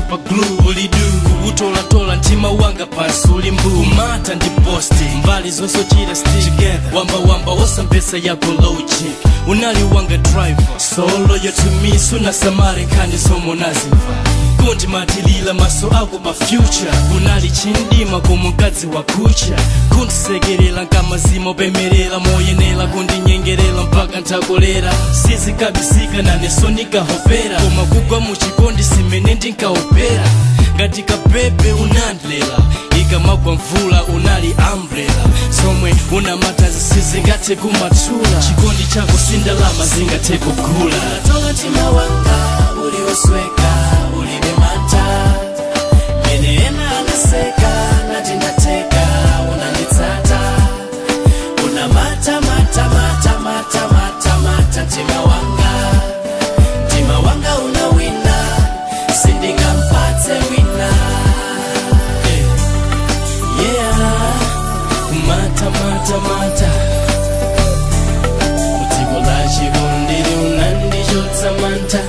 super glue ulidu kuwutolatola mtima wanga pansi uli mbu kumata ndi posti mbali zonse ochita stick wamba wamba wosampesa yako logic unali wanga driver so loyal to me sunasamale nkhani zomwe unazimva kundimatilila maso ako pa future kunali chindima komwe mkazi wa kucha kundisekerera nkamazima opemerera moyenera kundinyengerera mpaka ntakolera sizikabisika naneso nikahopera koma kugwa muchikondi simene ndinkaopera ngati kapepe unandlela ikamagwa mvula unali umbrella zomwe unamatazi sizingathe kumathula chikondi chako sindalama zingathe kugula tola mtima wanga uliwosweka ulibe manta mene ena anaseka nati ndateka unanditsata una mata mata mata mata mata mata mtima wanga mtima wanga una wina sindingampatse wina yeah kumata mata mata udziko la chikondiri unandichotsa mantha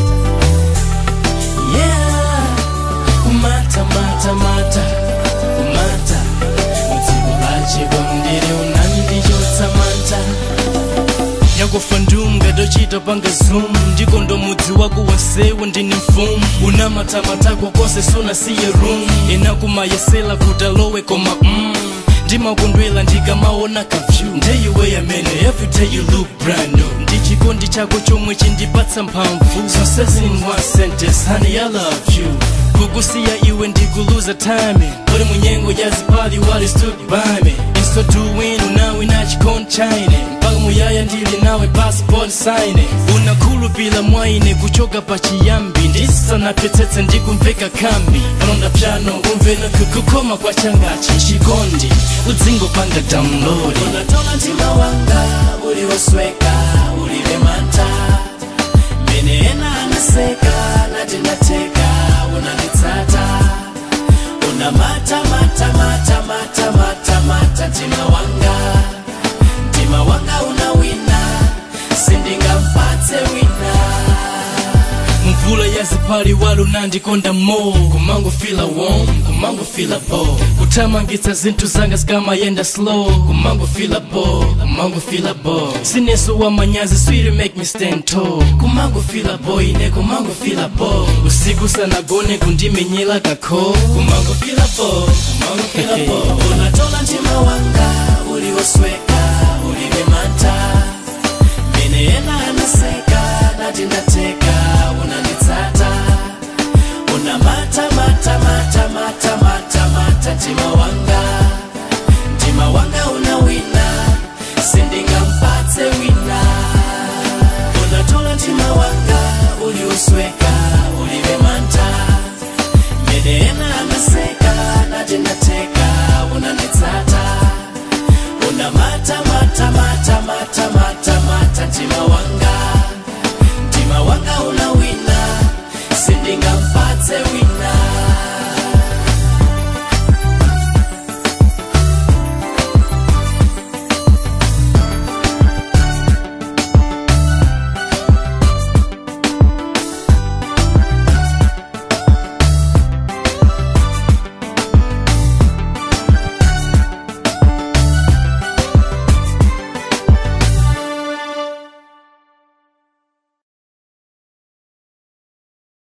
yeah kumata mata mata kumata udziko la chikondiri unandichotsa mantha yakufa ndunga tochita panga zoom ndiko ndo mudzi wako wansewu ndini mfumu unamatamatako konse sunasiye room inakumayesela kuti alowe koma mm. ndimakondwela ndikamaona kavyu ndeyiwe amene everyday you look brand new ndi chikondi chako chomwe chindipatsa mphamvu zonsezi in one sentence honey i love you kukusiya iwe ndikuluza time uli munyengo yazipali wali stood by me inso doing unawe na chikondi chaine mpaka muyaya ndili nawe passport sign unakhulupila mwaine kuchoka pa chiyambi ndisanapetsetse ndikumveka kambi palonda pyano umvena kukukoma kwa changachi chikondi udzingopanga download unatola mtima wanga uliwosweka ulibe manta mene ena anaseka nati ndateka unanditsata una mata mata mata mata mata mata mtima wanga mtima wanga una wina sindingampatse wina mvula yazipali wali unandikonda mo kumangofila warm kumangofila bo kuthamangitsa zinthu zanga zikamayenda slow kumangofila bo kumangofila bo sineso wa manyazi sweet make me stand tall kumangofila bo ine kumangofila bo usiku sanagone kundimenyela kakho kumangofila bo kumangofila bo unatola mtima wanga uliwosweka